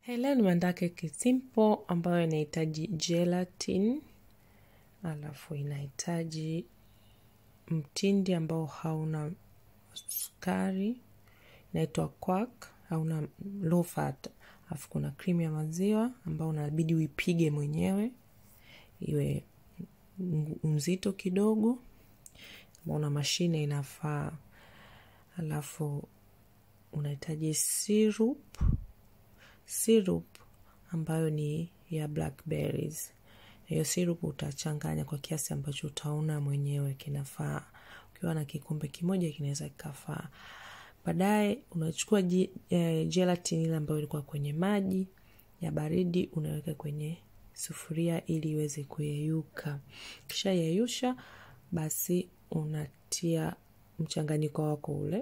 Leo nimeandaa keki simple ambayo inahitaji gelatin, alafu inahitaji mtindi ambao hauna sukari, inaitwa quark, hauna low fat, alafu kuna cream ya maziwa ambao unabidi uipige mwenyewe iwe mzito kidogo, una mashine inafaa, alafu unahitaji syrup syrup ambayo ni ya blackberries. Hiyo syrup utachanganya kwa kiasi ambacho utaona mwenyewe kinafaa. Ukiwa na kikombe kimoja kinaweza kikafaa. Baadaye unachukua gelatin ile ambayo ilikuwa kwenye maji ya baridi, unaweka kwenye sufuria ili iweze kuyeyuka. Kisha yeyusha, basi unatia mchanganyiko wako ule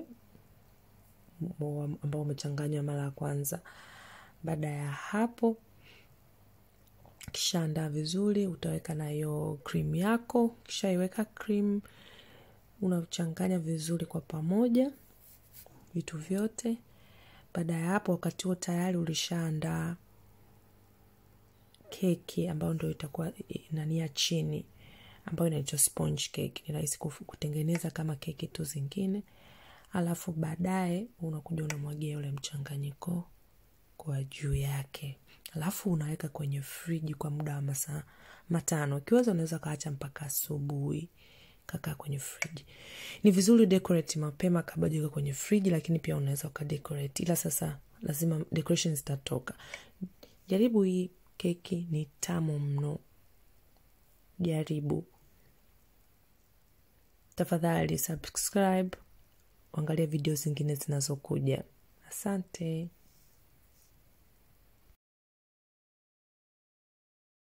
ambao umechanganywa mara ya kwanza. Baada ya hapo, kisha andaa vizuri, utaweka na hiyo cream yako. Kisha iweka cream, unachanganya vizuri kwa pamoja vitu vyote. Baada ya hapo, wakati huo tayari ulishaandaa keki ambayo ndio itakuwa inania chini, ambayo inaitwa sponge cake. Ni rahisi kutengeneza kama keki tu zingine. Alafu baadaye unakuja unamwagia ule mchanganyiko kwa juu yake, alafu unaweka kwenye friji kwa muda wa masaa matano. Ukiweza unaweza ukaacha mpaka asubuhi kakaa kwenye friji. Ni vizuri decorate mapema kabla hujaweka kwenye friji, lakini pia unaweza ukadecorate, ila sasa lazima decoration zitatoka. Jaribu hii keki, ni tamu mno, jaribu tafadhali. Subscribe, angalia video zingine zinazokuja. Asante.